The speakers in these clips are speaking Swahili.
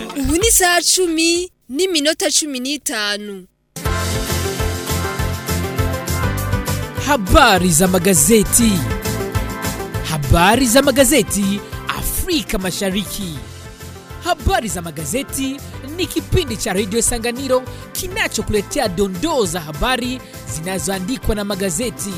ubu ni isaha cumi n'iminota cumi n'itanu Habari za magazeti. Habari za magazeti Afrika Mashariki. Habari za magazeti ni kipindi cha redio Sanganiro kinachokuletea dondoo za habari zinazoandikwa na magazeti.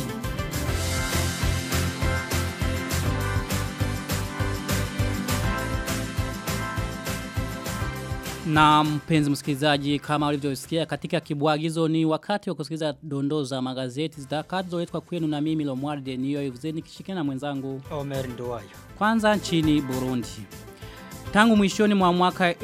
Na mpenzi msikilizaji kama ulivyosikia katika kibwagizo ni wakati wa kusikiliza dondoo za magazeti zitakazoletwa kwenu na mimi Lomwarde niyo Evzeni kishikana na mwenzangu Omer Nduwayo. kwanza nchini Burundi. Tangu mwishoni mwa mwaka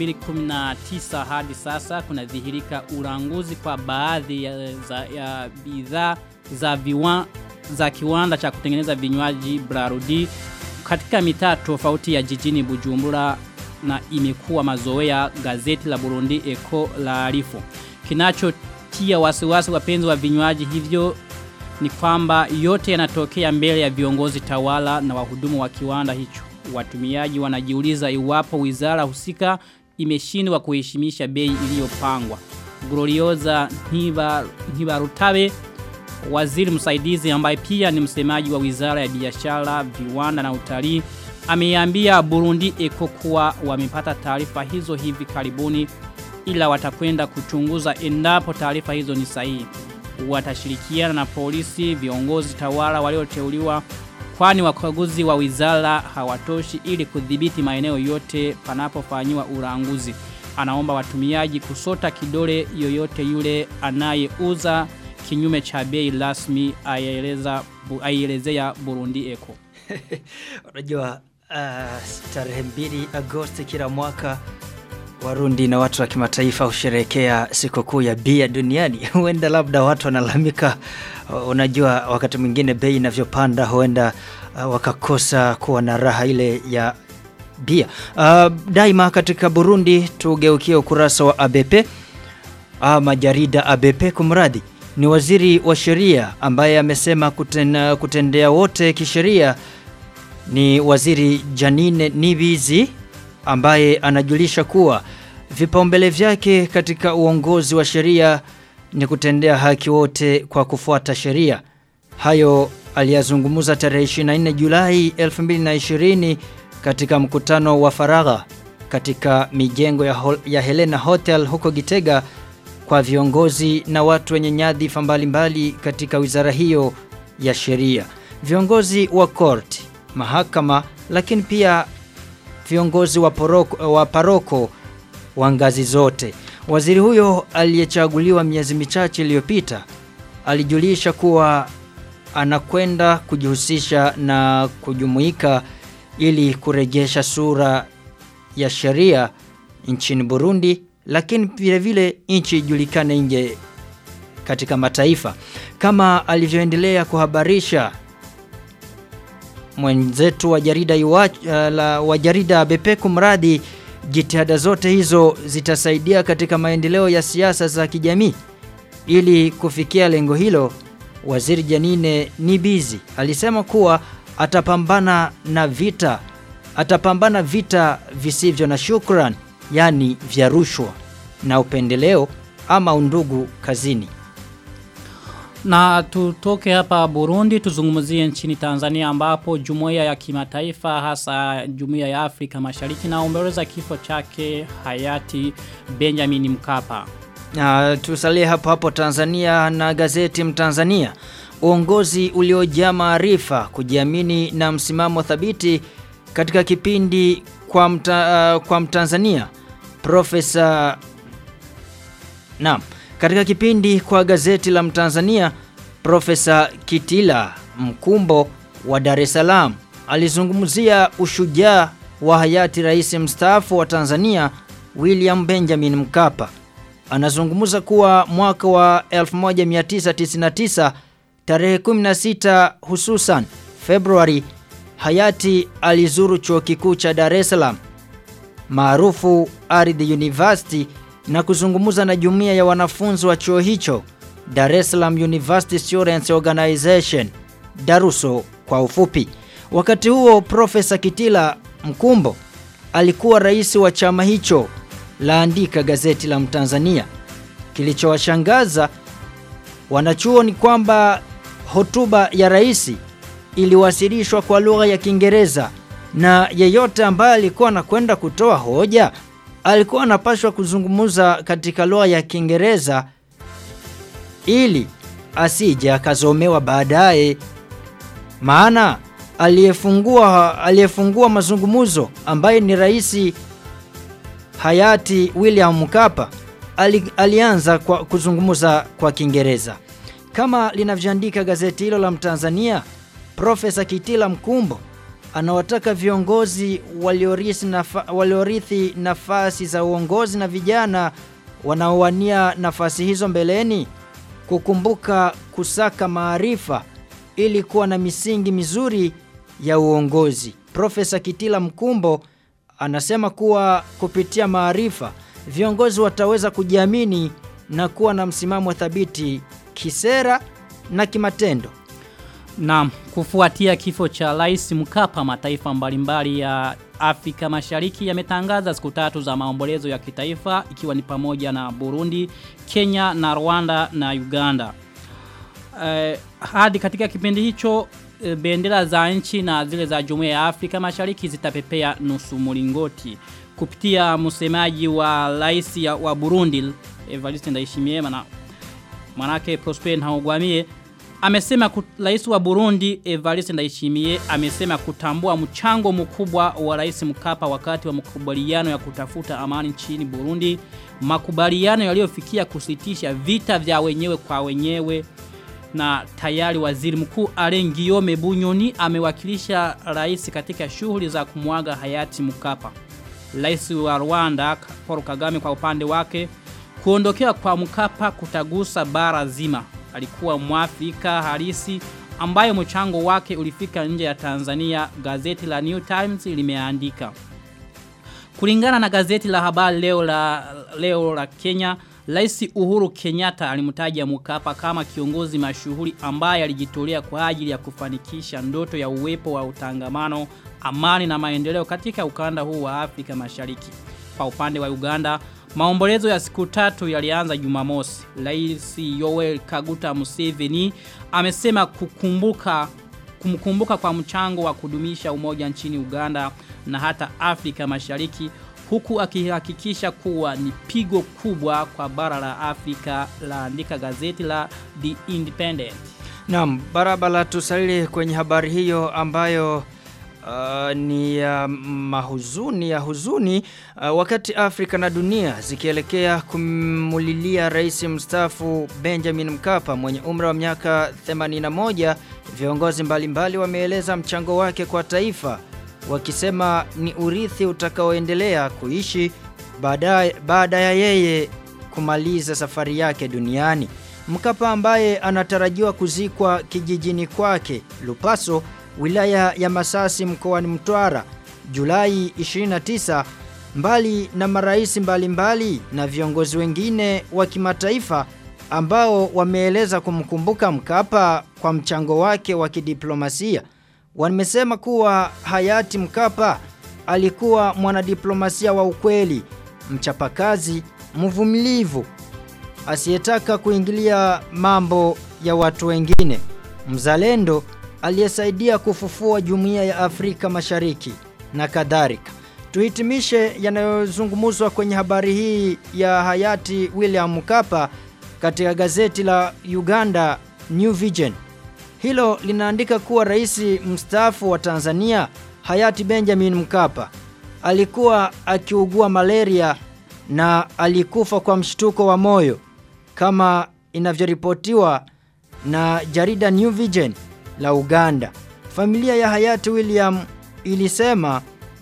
2019 hadi sasa kuna dhihirika ulanguzi kwa baadhi ya, za, ya bidhaa za viwa, za kiwanda cha kutengeneza vinywaji Brarudi katika mitaa tofauti ya jijini Bujumbura na imekuwa mazoea gazeti la Burundi Eko la Arifu. Kinachotia wasiwasi wapenzi wa vinywaji hivyo ni kwamba yote yanatokea mbele ya viongozi tawala na wahudumu wa kiwanda hicho. Watumiaji wanajiuliza iwapo wizara husika imeshindwa kuheshimisha bei iliyopangwa. Glorioza Ntiba Ntibarutabe waziri msaidizi ambaye pia ni msemaji wa wizara ya biashara, viwanda na utalii ameambia Burundi Eko kuwa wamepata taarifa hizo hivi karibuni ila watakwenda kuchunguza endapo taarifa hizo ni sahihi. Watashirikiana na polisi, viongozi tawala walioteuliwa kwani wakaguzi wa wizara hawatoshi ili kudhibiti maeneo yote panapofanywa ulanguzi. Anaomba watumiaji kusota kidole yoyote yule anayeuza kinyume cha bei rasmi aieleza aielezea Burundi Eko. Unajua uh, tarehe mbili Agosti kila mwaka Warundi na watu wa kimataifa husherehekea sikukuu ya bia duniani. Huenda labda watu wanalalamika, uh, unajua wakati mwingine bei inavyopanda huenda uh, wakakosa kuwa na raha ile ya bia. Uh, daima katika Burundi tugeukie ukurasa wa ABP ama jarida ABP kumradi ni waziri wa sheria ambaye amesema kuten, kutendea wote kisheria ni waziri Janine Nibizi ambaye anajulisha kuwa vipaumbele vyake katika uongozi wa sheria ni kutendea haki wote kwa kufuata sheria. Hayo aliyazungumza tarehe 24 Julai 2020 katika mkutano wa faragha katika mijengo ya, Hol- ya Helena Hotel huko Gitega kwa viongozi na watu wenye nyadhifa mbalimbali katika wizara hiyo ya sheria. Viongozi wa court, mahakama lakini pia viongozi wa, poroko, wa paroko wa ngazi zote. Waziri huyo aliyechaguliwa miezi michache iliyopita alijulisha kuwa anakwenda kujihusisha na kujumuika ili kurejesha sura ya sheria nchini Burundi lakini vile vile nchi ijulikane nje katika mataifa kama alivyoendelea kuhabarisha mwenzetu wa jarida iwa, uh, la wa jarida BP kumradi jitihada zote hizo zitasaidia katika maendeleo ya siasa za kijamii ili kufikia lengo hilo waziri Janine Nibizi alisema kuwa atapambana na vita atapambana vita visivyo na shukran yani vya rushwa na upendeleo ama undugu kazini Na tutoke hapa Burundi tuzungumzie nchini Tanzania ambapo jumuiya ya kimataifa hasa jumuiya ya Afrika Mashariki naomboleza kifo chake hayati Benjamin Mkapa. Uh, tusalie hapo hapo Tanzania na gazeti Mtanzania. Uongozi uliojaa maarifa, kujiamini na msimamo thabiti katika kipindi kwa, mta, uh, kwa Mtanzania. Profesa Naam, katika kipindi kwa gazeti la Mtanzania, Profesa Kitila Mkumbo wa Dar es Salaam alizungumzia ushujaa wa hayati rais mstaafu wa Tanzania William Benjamin Mkapa. Anazungumza kuwa mwaka wa 1999 tarehe 16 hususan Februari hayati alizuru chuo kikuu cha Dar es Salaam maarufu Ardhi University na kuzungumza na jumuiya ya wanafunzi wa chuo hicho Dar es Salaam University Students Organization Daruso kwa ufupi. Wakati huo Profesa Kitila Mkumbo alikuwa rais wa chama hicho laandika gazeti la Mtanzania. Kilichowashangaza wanachuo ni kwamba hotuba ya rais iliwasilishwa kwa lugha ya Kiingereza na yeyote ambaye alikuwa anakwenda kutoa hoja alikuwa anapashwa kuzungumza katika lugha ya Kiingereza ili asije akazomewa baadaye. Maana aliyefungua aliyefungua mazungumzo ambaye ni rais hayati William Mkapa ali, alianza kwa kuzungumza kwa Kiingereza. Kama linavyoandika gazeti hilo la Mtanzania, Profesa Kitila Mkumbo anawataka viongozi waliorithi nafa, waliorithi nafasi za uongozi na vijana wanaowania nafasi hizo mbeleni kukumbuka kusaka maarifa ili kuwa na misingi mizuri ya uongozi. Profesa Kitila Mkumbo anasema kuwa kupitia maarifa viongozi wataweza kujiamini na kuwa na msimamo thabiti kisera na kimatendo. Na kufuatia kifo cha Rais Mkapa mataifa mbalimbali ya Afrika Mashariki yametangaza siku tatu za maombolezo ya kitaifa ikiwa ni pamoja na Burundi, Kenya na Rwanda na Uganda. Eh, hadi katika kipindi hicho eh, bendera za nchi na zile za Jumuiya ya Afrika Mashariki zitapepea nusu mulingoti kupitia msemaji wa rais ya- wa Burundi Evariste Ndayishimiye na manake Prosper Ntahogwamiye amesema ku- rais wa Burundi Evariste Ndayishimiye amesema kutambua mchango mkubwa wa rais Mkapa wakati wa makubaliano ya kutafuta amani nchini Burundi makubaliano yaliyofikia kusitisha vita vya wenyewe kwa wenyewe na tayari waziri mkuu Alain Guillaume Bunyoni amewakilisha rais katika shughuli za kumwaga hayati Mkapa. Rais wa Rwanda Paul Kagame kwa upande wake kuondokea kwa Mkapa kutagusa bara zima. Alikuwa mwafrika halisi ambaye mchango wake ulifika nje ya Tanzania, gazeti la New Times limeandika. Kulingana na gazeti la habari leo la, leo la Kenya, Rais Uhuru Kenyatta alimtaja Mkapa kama kiongozi mashuhuri ambaye alijitolea kwa ajili ya kufanikisha ndoto ya uwepo wa utangamano, amani na maendeleo katika ukanda huu wa Afrika Mashariki. Kwa upande wa Uganda, maombolezo ya siku tatu yalianza Jumamosi. Rais Yoweri Kaguta Museveni amesema kukumbuka kumkumbuka kwa mchango wa kudumisha umoja nchini Uganda na hata Afrika Mashariki huku akihakikisha kuwa ni pigo kubwa kwa bara la Afrika laandika gazeti la The Independent. Naam, barabara tusalili kwenye habari hiyo ambayo uh, ni ya mahuzuni ya huzuni uh, wakati Afrika na dunia zikielekea kumulilia rais mstaafu Benjamin Mkapa mwenye umri wa miaka 81 viongozi mbalimbali wameeleza mchango wake kwa taifa wakisema ni urithi utakaoendelea kuishi baada baada ya yeye kumaliza safari yake duniani. Mkapa ambaye anatarajiwa kuzikwa kijijini kwake Lupaso, wilaya ya Masasi mkoani Mtwara Julai 29 mbali na marais mbalimbali na viongozi wengine wa kimataifa ambao wameeleza kumkumbuka Mkapa kwa mchango wake wa kidiplomasia. Wamesema kuwa hayati Mkapa alikuwa mwanadiplomasia wa ukweli, mchapakazi, mvumilivu, asiyetaka kuingilia mambo ya watu wengine, mzalendo aliyesaidia kufufua jumuiya ya Afrika Mashariki na kadhalika. Tuhitimishe yanayozungumzwa kwenye habari hii ya hayati William Mkapa katika gazeti la Uganda New Vision. Hilo linaandika kuwa rais mstaafu wa Tanzania hayati Benjamin Mkapa alikuwa akiugua malaria na alikufa kwa mshtuko wa moyo kama inavyoripotiwa na jarida New Vision la Uganda. Familia ya hayati William ilisema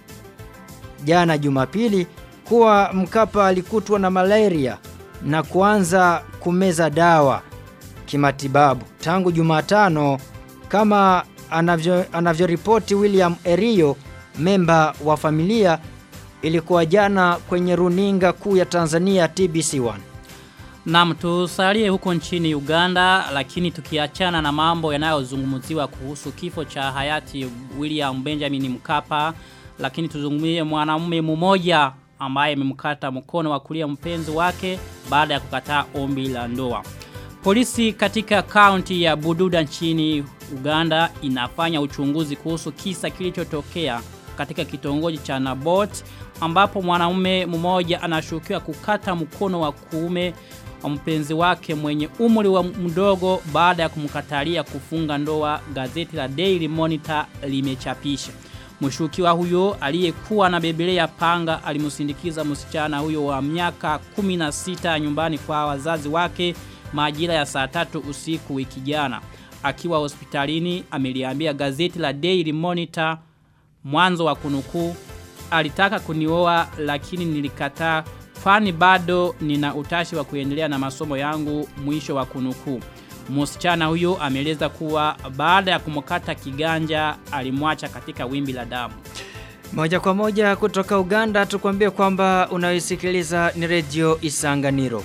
jana Jumapili kuwa Mkapa alikutwa na malaria na kuanza kumeza dawa kimatibabu tangu Jumatano kama anavyo anavyoripoti William Erio memba wa familia ilikuwa jana kwenye runinga kuu ya Tanzania TBC1 Naam tusalie huko nchini Uganda lakini tukiachana na mambo yanayozungumziwa kuhusu kifo cha hayati William Benjamin Mkapa lakini tuzungumzie mwanamume mmoja ambaye amemkata mkono wa kulia mpenzi wake baada ya kukataa ombi la ndoa. Polisi katika kaunti ya Bududa nchini Uganda inafanya uchunguzi kuhusu kisa kilichotokea katika kitongoji cha Nabot ambapo mwanaume mmoja anashukiwa kukata mkono wa kuume wa mpenzi wake mwenye umri wa mdogo baada ya kumkatalia kufunga ndoa gazeti la Daily Monitor limechapisha. Mshukiwa huyo aliyekuwa na bebelea panga alimsindikiza msichana huyo wa miaka 16 nyumbani kwa wazazi wake majira ya saa tatu usiku wiki jana. Akiwa hospitalini ameliambia gazeti la Daily Monitor mwanzo wa kunukuu alitaka kunioa lakini nilikataa kwani bado nina utashi wa kuendelea na masomo yangu mwisho wa kunukuu. Msichana huyo ameeleza kuwa baada ya kumkata kiganja alimwacha katika wimbi la damu. Moja kwa moja kutoka Uganda tukwambie kwamba unayosikiliza ni redio Isanganiro.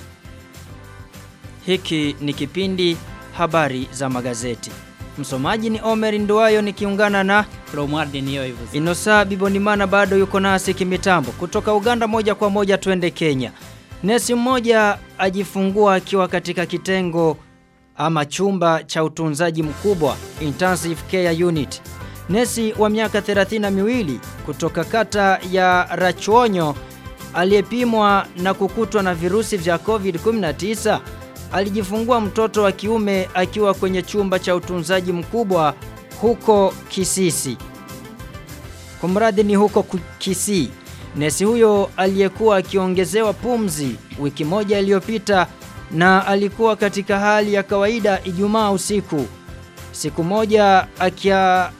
Hiki ni kipindi habari za magazeti. Msomaji ni Omer Nduwayo nikiungana na Romualde niyo hivyo. Inosa Bibonimana bado yuko nasi kimitambo. Kutoka Uganda moja kwa moja twende Kenya. Nesi mmoja ajifungua akiwa katika kitengo ama chumba cha utunzaji mkubwa intensive care unit. Nesi wa miaka 32 kutoka kata ya Rachuonyo aliyepimwa na kukutwa na virusi vya COVID-19 alijifungua mtoto wa kiume akiwa kwenye chumba cha utunzaji mkubwa huko Kisisi. Kumradi ni huko ku- Kisii. Nesi huyo aliyekuwa akiongezewa pumzi wiki moja iliyopita na alikuwa katika hali ya kawaida Ijumaa usiku. Siku moja akia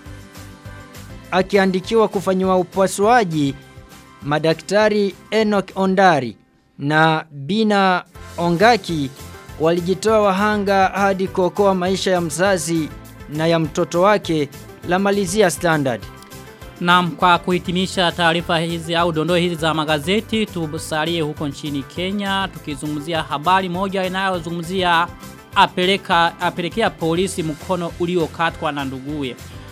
akiandikiwa kufanyiwa upasuaji madaktari Enoch Ondari na Bina Ongaki walijitoa wahanga hadi kuokoa maisha ya mzazi na ya mtoto wake la malizia standard. Naam, kwa kuhitimisha taarifa hizi au dondoo hizi za magazeti, tusalie huko nchini Kenya tukizungumzia habari moja inayozungumzia apeleka apelekea polisi mkono uliokatwa na nduguye.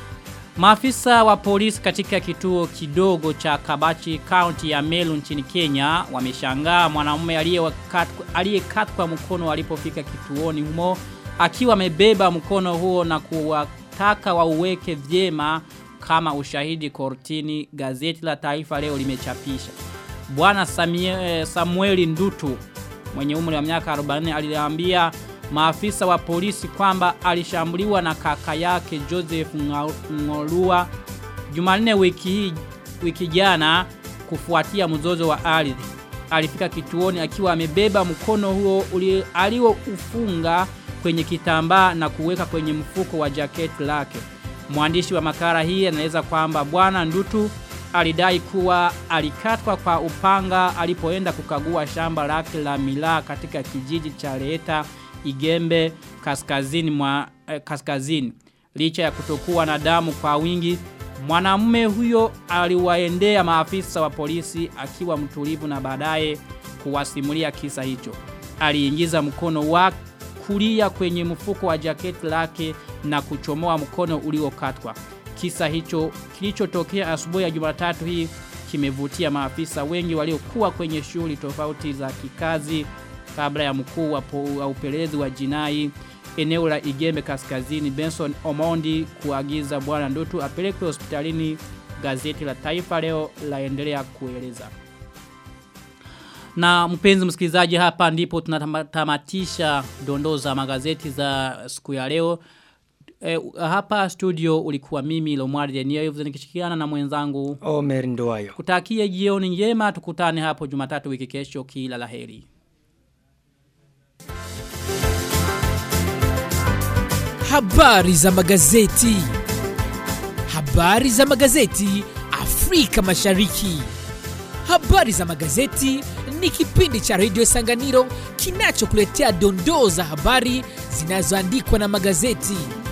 Maafisa wa polisi katika kituo kidogo cha Kabachi County ya Meru nchini Kenya wameshangaa mwanamume aliyekatwa aliyekatwa mkono alipofika kituoni humo akiwa amebeba mkono huo na kuwataka wauweke vyema kama ushahidi kortini gazeti la taifa leo limechapisha. Bwana Samie- Samueli Ndutu mwenye umri wa miaka 40 aliambia maafisa wa polisi kwamba alishambuliwa na kaka yake Joseph Nga- Ngolua Jumanne wiki hii wiki jana kufuatia mzozo wa ardhi. Alifika kituoni akiwa amebeba mkono huo uli- alioufunga kwenye kitambaa na kuweka kwenye mfuko wa jaketi lake. Mwandishi wa makala hii anaeleza kwamba bwana Ndutu alidai kuwa alikatwa kwa upanga alipoenda kukagua shamba lake la milaa katika kijiji cha Leta Igembe kaskazini mwa eh, kaskazini. Licha ya kutokuwa na damu kwa wingi, mwanamume huyo aliwaendea maafisa wa polisi akiwa mtulivu na baadaye kuwasimulia kisa hicho. Aliingiza mkono wa kulia kwenye mfuko wa jaketi lake na kuchomoa mkono uliokatwa. Kisa hicho kilichotokea asubuhi ya Jumatatu hii kimevutia maafisa wengi waliokuwa kwenye shughuli tofauti za kikazi kabla ya mkuu wa, po, wa upelelezi wa jinai eneo la Igembe kaskazini Benson Omondi kuagiza bwana Ndutu apelekwe hospitalini gazeti la Taifa leo laendelea kueleza. Na mpenzi msikilizaji hapa ndipo tunatamatisha dondoo za magazeti za siku ya leo. E, hapa studio ulikuwa mimi Lomwari Denio hivyo nikishikiana na mwenzangu Omer Nduwayo. kutakie jioni njema tukutane hapo Jumatatu wiki kesho kila laheri. Habari za magazeti. Habari za magazeti Afrika Mashariki. Habari za magazeti ni kipindi cha redio Sanganiro kinachokuletea dondoo za habari zinazoandikwa na magazeti.